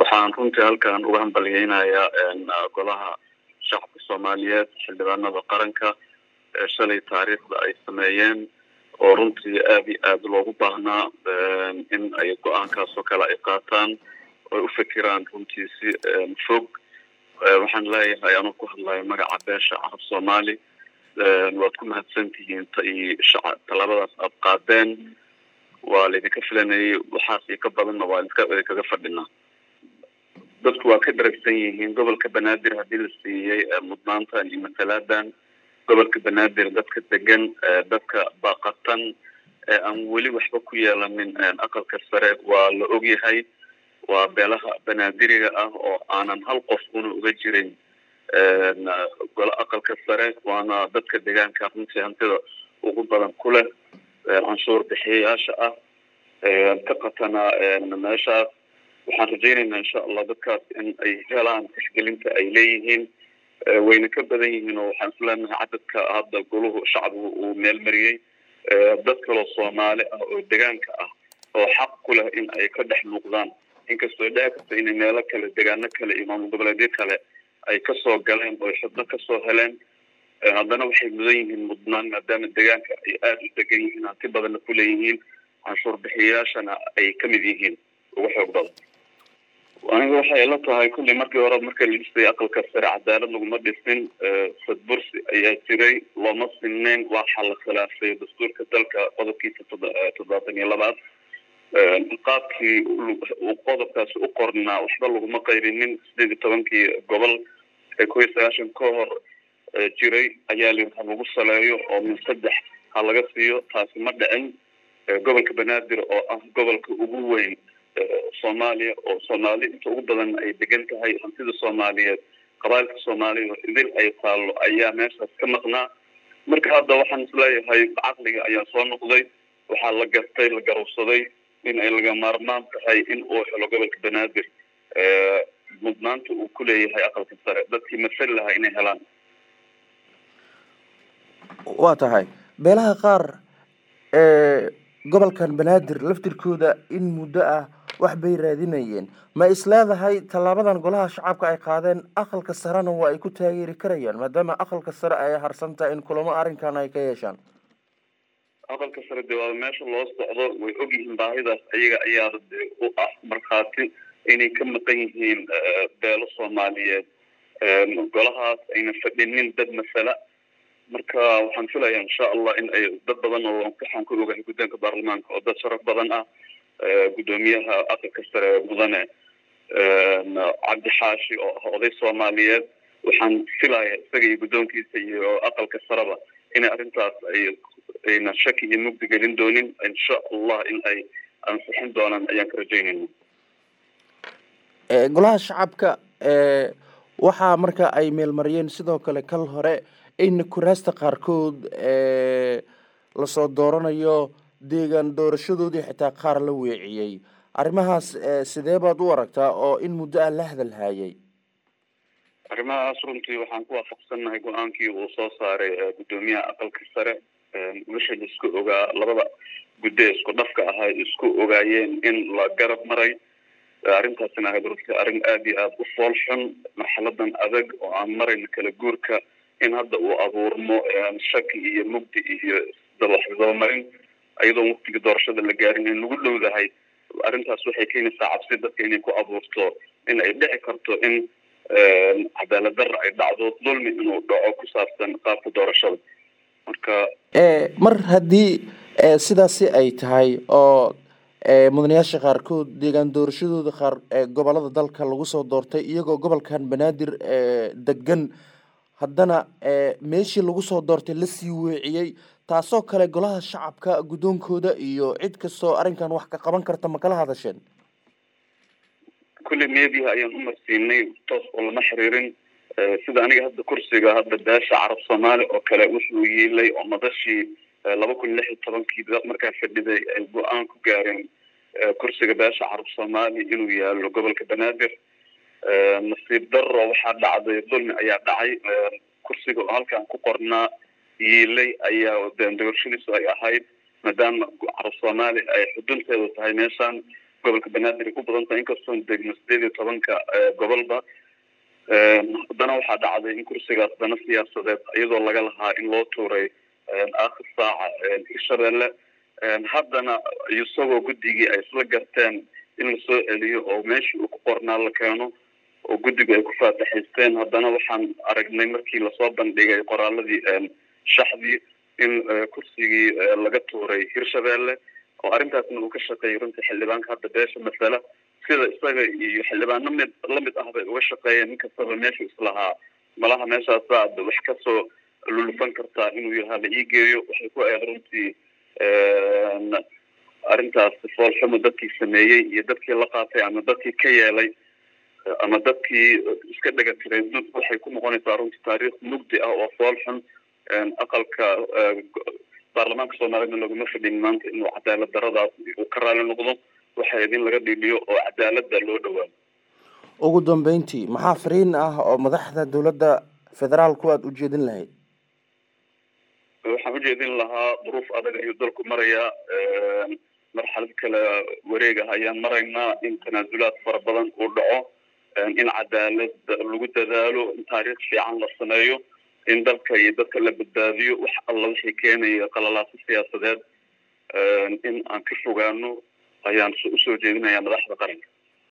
waxaan runtii halkan uga hambalyeynayaa golaha shacabka soomaaliyeed xildhibaanada qaranka ee shalay taariikhda ay sameeyeen oo runtii aada iyo aada loogu baahnaa in ay go-aankaas oo kale ay qaataan oy u fikiraan runtii si fog waxaan leeyahay anuu ku hadlayo magaca beesha carab soomaali waad ku mahadsan tihiin shaca talabadaas aada qaadeen waa laydinka filanayay waxaas iyo ka badanna waa idinkaga fadhinaa dadku waa ka dharagsan yihiin gobolka banaadir haddii la siiyey mudnaantan iyo masalaadan gobolka banaadir dadka degan dadka baaqatan ee aan weli waxba ku yeelanin aqalka sare waa la ogyahay waa beelaha banaadiriga ah oo aanan hal qof una uga jirin golo aqalka sare waana dadka deegaanka runtii hantida ugu badan ku leh canshuur bixiyayaasha ah ka qatanaa meeshaas waxaan rajaynaynaa insha allah dadkaas in ay helaan tixgelinta ay leeyihiin wayna ka badan yihiin oo waxaan isleenahay cadadka hadda goluhu shacbigu uu meelmariyey dad kaloo soomaali ah oo degaanka ah oo xaq ku leh in ay ka dhex muuqdaan inkastoo dhaa karta inay meelo kale degaano kale iyo maamul goboleedyo kale ay kasoo galeen oo xubno kasoo heleen haddana waxay mudan yihiin mudnaan maadaama degaanka ay aada u degan yihiin hanti badanna ku leeyihiin canshuur bixiyayaashana ay ka mid yihiin ugu xoog badan aniga waxay ila tahay kullii markii hore marka la dhisay aqalka sare cadaalad laguma dhisin sadbursi ayaa jiray looma sinnayn waxaa la khilaafay dastuurka dalka qodobkiisa toddobaatan iyo labaad qaabkii uu qodobkaasi u qornaa waxba laguma qaybinin sideed iyo tobankii gobol ee kow iyo sagaashan ka hor jiray ayaa la ha lagu saleeyo oo min saddex ha laga siiyo taasi ma dhicin gobolka banaadir oo ah gobolka ugu weyn soomaaliya oo soomaali inta ugu badan ay degan tahay hantida soomaaliyeed qabailka soomaaliya idil ay taallo ayaa meeshaas ka maqnaa marka hadda waxaan isleeyahay caqliga ayaa soo noqday waxaa la gartay la garowsaday in ay laga maarmaan tahay in uu helo gobolka banaadir mudnaanta uu ku leeyahay aqalka sare dadkii masali lahaa inay helaan waa tahay beelaha qaar ee gobolkan banaadir laftirkooda in muddo ah wax bay raadinayeen ma is leedahay tallaabadan golaha shacabka ay qaadeen aqalka sarena waa ay ku taageeri karayaan maadaama aqalka sare ay harsantahay in kulamo arrinkan ay ka yeeshaan aqalka sare dee waa meesha loo socdo way ogyihiin baahidaas ayaga ayaa u ah markhaati inay ka maqan yihiin beelo soomaaliyeed golahaas ayna fadhinin dad masala marka waxaan filayaa insha allah in ay dad badan oo waxaan ku ogahay guddoonka baarlamaanka oo dad sharaf badan ah guddoomiyaha aqalka sare mudane cabdi xaashi oo ah oday soomaaliyeed waxaan filaya isaga iyo guddoonkiisa iyo aqalka sareba inay arrintaas ay ayna shaki iyo mugdi gelin doonin insha allah in ay ansixin doonaan ayaan ka rajaynayna golaha shacabka waxaa marka ay meelmariyeen sidoo kale kal hore in kuraasta qaarkood lasoo dooranayo deegaan doorashadoodii xitaa qaar la weeciyey arrimahaas sidee baad u aragtaa oo in muddo ah la hadalhaayay arrimahaas runtii waxaan ku waafaqsannahay go-aankii uu soo saaray guddoomiyaha aqalka sare wixii la isku ogaa labada gudde isku dhafka ahaa isku ogaayeen in la garab maray arrintaasina ahayd runtii arrin aada iyo aada u fool xun marxaladan adag oo aan marayna kala guurka in hadda uu abuurmo shaki iyo mugdi iyo dabaxdabamarin ayadoon waqtigii doorashada la gaarin in lagu dhowdahay arrintaas waxay keenaysaa cabsi dadka inay ku abuurto in ay dhici karto in cadaalad darra ay dhacdo dulmi inuu dhaco ku saabsan qaabka doorashada marka mar haddii sidaasi ay tahay oo mudanayaasha qaarkood deegaan doorashadooda qaar gobolada dalka lagu soo doortay iyagoo gobolkan banaadir degan haddana meeshii lagu soo doortay lasii weeciyey taasoo kale golaha shacabka guddoonkooda iyo cid kastoo arrinkan wax ka qaban karta ma kala hadasheen kulli mediaha ayaan umarsiinay toos oo lama xiriirin sida aniga hadda kursiga hadda beesha carab soomaali oo kale wuxuu yiilay oo madashii laba kun lix iyo tobankii markaa fadhiday ay go-aan ku gaareen kursiga beesha carab soomaali inuu yaalo gobolka banaadir nasiib daro waxaa dhacday dulmi ayaa dhacay kursiga oo halkaan ku qornaa yiilay ayaa doorashadiisu ay ahayd maadaama carab soomaali ay xudunteedu tahay meeshaan gobolka banaadir ay ku badan tahay inkastoon degno sideed iyo tobanka gobolba haddana waxaa dhacday in kursigaas dana siyaasadeed iyadoo laga lahaa in loo tuuray aakhir saaca hirshabelle haddana isagoo guddigii ay isla garteen in lasoo celiyo oo meeshii uu ku qornaa la keeno oo guddigu ay ku faataxaysteen haddana waxaan aragnay markii lasoo bandhigay qoraaladii shaxdii in kursigii laga tuuray hirshabelle oo arrintaasna uu ka shaqeeyay runtii xildhibaanka hadda beesha masala sida isaga iyo xildhibaano mid lamid ah bay uga shaqeeyeen nin kastaba meeshu islahaa malaha meeshaasa ad wax kasoo lulufan kartaa inuu yahaa la ii geeyo waxay ku ahayd runtii arrintaas foolxumo dadkii sameeyey iyo dadkii la qaatay ama dadkii ka yeelay ama dadkii iska dhega tiray dud waxay ku noqonaysaa runtii taariikh mugdi ah oo foolxun aqalka baarlamaanka soomaaliyadna laguma fadhin maanta inuu cadaalad daradaas uu ka raali noqdo waxay idin laga dhiidhiyo oo cadaaladda loo dhawaado ugu dambeyntii maxaa fariin ah oo madaxda dowladda federaalku aada u jeedin lahayd waxaan ujeedin lahaa duruuf adag ayuu dalku marayaa marxalad kale wareeg ah ayaan maraynaa in tanaasulaad fara badan uu dhaco in cadaalad lagu dadaalo in taariikh fiican la sameeyo in dalka iyo dadka la badbaadiyo wax alla wixii keenaya qalalaaso siyaasadeed in aan ka fogaano ayaan usoo jeedinayaa madaxda qaranka